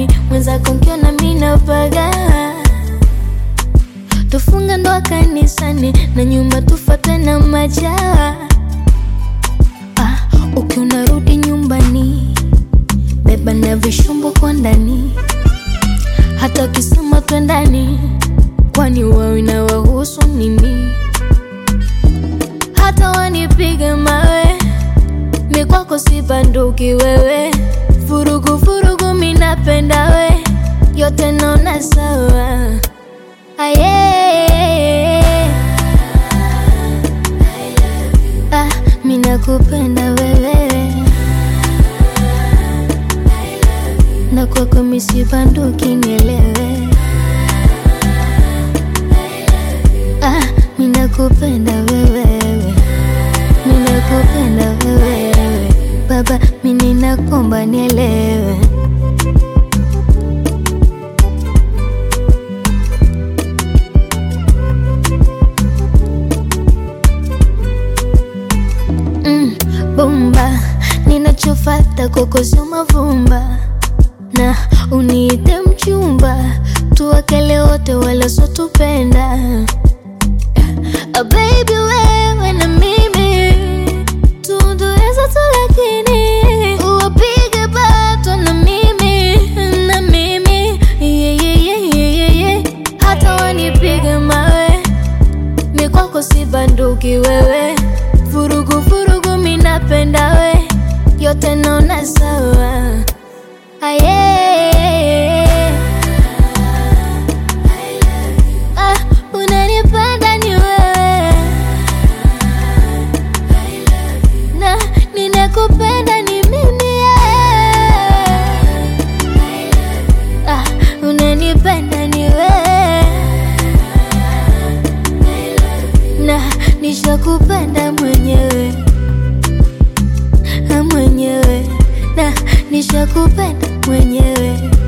ndani mwenzako nkiona minapaga tufunga ndoa kanisani na nyuma tufate na majaa ah, ukiwa rudi nyumbani beba na vishumbo kwa ndani hata ukisema twendani kwani wao inawahusu nini hata wanipige mawe mikwako si banduki wewe vurugu vurugu minapenda we yote naona sawa aye ah, minakupenda wewe na kwako misibanduki nielewe ah, minakupenda wewe minakupenda wewe baba mininakomba nielewe mm, bomba ninachofata kwako sio mavumba na uniite mchumba tuwakele wote wala sotupenda Ah, baby wewe na mimi tundueza tu lakini uwapige bato na mimi na mimi yeah, yeah, yeah, yeah, yeah, yeah. hata wanipige mawe mikwako si banduki wewe vurugu vurugu minapenda we yote naona sawa aye ah, unanipenda ni wewe na ninakupenda ni mimi yeah. ah, unanipenda ni wewe na nishakupenda mwenyewe Ah, mwenyewe na nishakupenda mwenyewe